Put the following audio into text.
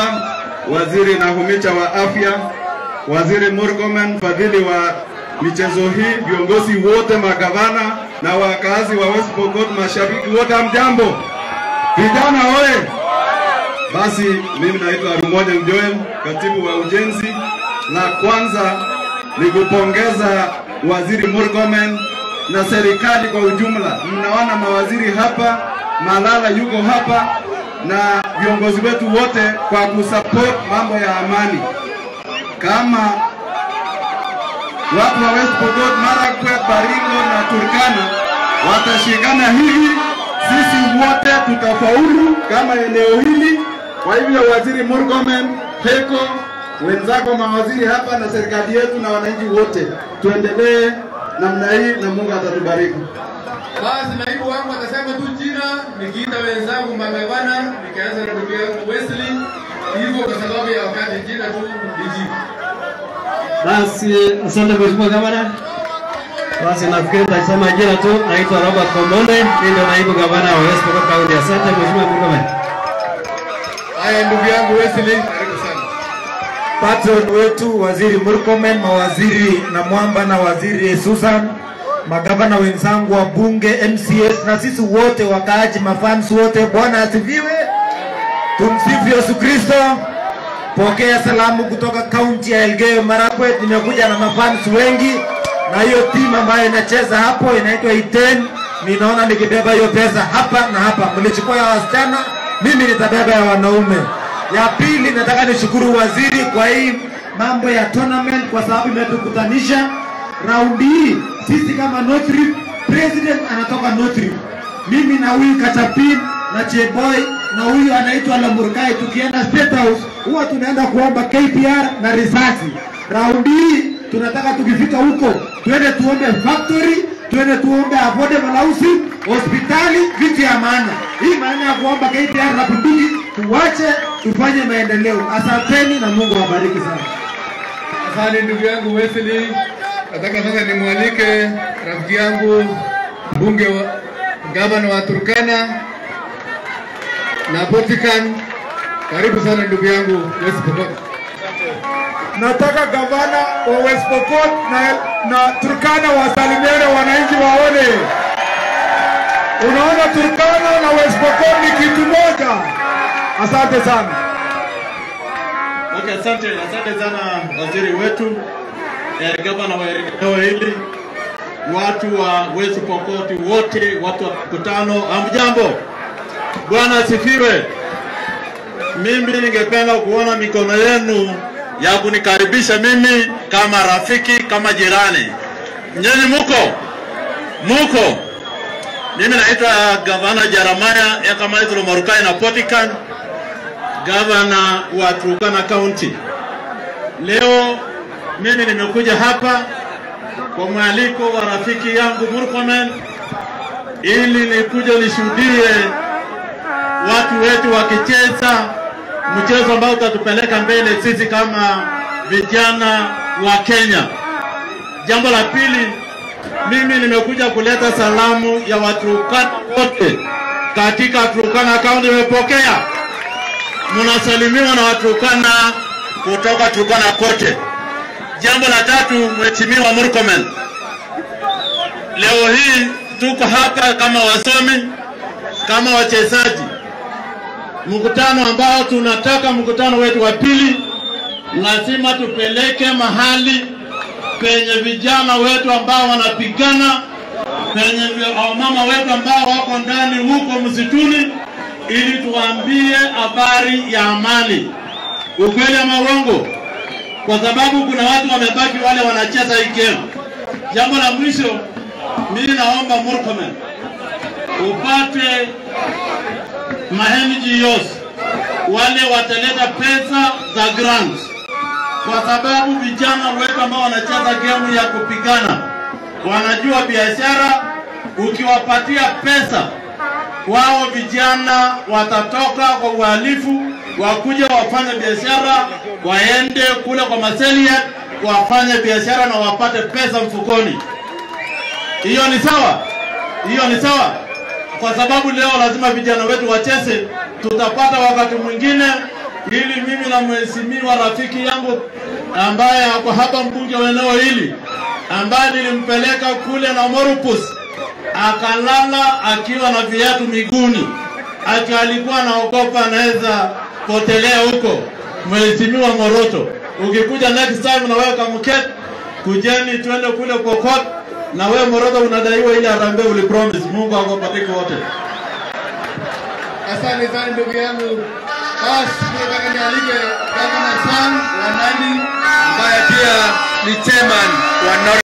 Waziri Nahumicha wa afya, Waziri Murkomen mfadhili wa michezo hii, viongozi wote, magavana na wakazi wa West Pokot, mashabiki wote, hamjambo? Vijana oye! Basi mimi naitwa Rumoja Mjoel, katibu wa ujenzi. La kwanza ni kupongeza Waziri Murkomen na serikali kwa ujumla. Mnaona mawaziri hapa, Malala yuko hapa na viongozi wetu wote kwa kusupport mambo ya amani. Kama watu wa West Pokot, Marakwet, Baringo na Turkana watashikana hivi, sisi wote tutafaulu kama eneo hili. Kwa hivyo, Waziri Murkomen, Heko, wenzako mawaziri hapa na serikali yetu na wananchi wote, tuendelee namna hii na Mungu atatubariki. Basi naibu wangu atasema tu jina, nikiita wenzangu magavana, nikaanza na ndugu yangu Wesley, hivyo kwa sababu ya wakati, jina tu nijibu. Basi asante mheshimiwa gavana. Basi nafikiri nitasema jina tu, naitwa Robert Komonde, mimi ndio naibu gavana wa West Pokot County. Asante mheshimiwa Murkomen. Haya, ndugu yangu Wesley, karibu sana. patron wetu waziri Murkomen, mawaziri na Mwamba na waziri Susan, magavana wenzangu wa bunge, MCS na sisi wote wakaaji, mafans wote, Bwana asifiwe. Tumsifu Yesu Kristo. Pokea salamu kutoka kaunti ya Elgeyo Marakwet. Nimekuja na mafans wengi, na hiyo timu ambayo inacheza hapo inaitwa Iten. Ninaona nikibeba hiyo pesa hapa na hapa. Mlichukua ya wasichana, mimi nitabeba ya wanaume. Ya pili, nataka nishukuru waziri kwa hii mambo ya tournament, kwa sababu imetukutanisha raundi hii. Sisi kama North Rift, president anatoka North Rift, mimi na huyu Katapin na Cheboy na huyu anaitwa Lamurkai, tukienda State House huwa tunaenda kuomba KPR na risasi. Raundi hii tunataka tukifika huko twende tuombe factory, twende tuombe affordable housing, hospitali, vitu ya maana. Hii maana ya kuomba KPR na bunduki tuwache, tufanye maendeleo. Asanteni na Mungu awabariki sana. Asante ndugu yangu Wesley. Nataka sasa nimwalike rafiki yangu mbunge wa gavana wa Turkana na Potikan. Karibu sana ndugu yangu West Pokot. Nataka gavana wa West Pokot na, na Turkana wasalimiane wananchi waone. Unaona Turkana na West Pokot ni kitu moja. Asante sana. Okay, asante, asante sana waziri wetu eh, gavana wa eneo hili, watu wa West Pokot wote, watu wa mkutano, hamjambo? Bwana asifiwe. Mimi ningependa kuona mikono yenu ya kunikaribisha mimi kama rafiki, kama jirani. Nyinyi muko muko? Mimi naitwa gavana Jeremiah Yakamaithro Morukai na Potikan gavana wa Turkana County. Leo mimi nimekuja hapa kwa mwaliko wa rafiki yangu Murkomen ili nikuje nishuhudie watu wetu wakicheza mchezo ambao utatupeleka mbele sisi kama vijana wa Kenya. Jambo la pili, mimi nimekuja kuleta salamu ya Waturkana wote katika Turkana County. Nimepokea mnasalimiwa na Waturkana kutoka Turkana kote. Jambo la tatu, Mheshimiwa Murkomen, leo hii tuko hapa kama wasomi, kama wachezaji, mkutano ambao tunataka mkutano wetu wa pili, lazima tupeleke mahali penye vijana wetu ambao wanapigana, penye wamama wetu ambao wako ndani huko msituni, ili tuwaambie habari ya amani, ukweli ama uongo, kwa sababu kuna watu wamebaki wale wanacheza hii game. Jambo la mwisho, mimi naomba Murkomen upate ma NGOs wale wataleta pesa za grants, kwa sababu vijana wetu ambao wanacheza game ya kupigana wanajua biashara. Ukiwapatia pesa wao vijana watatoka kwa uhalifu, wakuja wafanye biashara, waende kule kwa maselia wafanye biashara na wapate pesa mfukoni. Hiyo ni sawa, hiyo ni sawa, kwa sababu leo lazima vijana wetu wacheze. Tutapata wakati mwingine ili mimi na mheshimiwa rafiki yangu ambaye ako hapa mbunge wa eneo hili ambaye nilimpeleka kule na Morupus akalala akiwa na viatu miguuni, ati alikuwa anaogopa anaweza potelea huko. Mheshimiwa Moroto, ukikuja next time na wewe kamket, kujeni twende kule Pokot na wewe Moroto unadaiwa ile harambee ulipromise. Mungu akubariki wote. Asante sana ndugu yangu. Basi nataka nialike Gavana Sang wa Nandi ambaye pia ni chairman wa Nord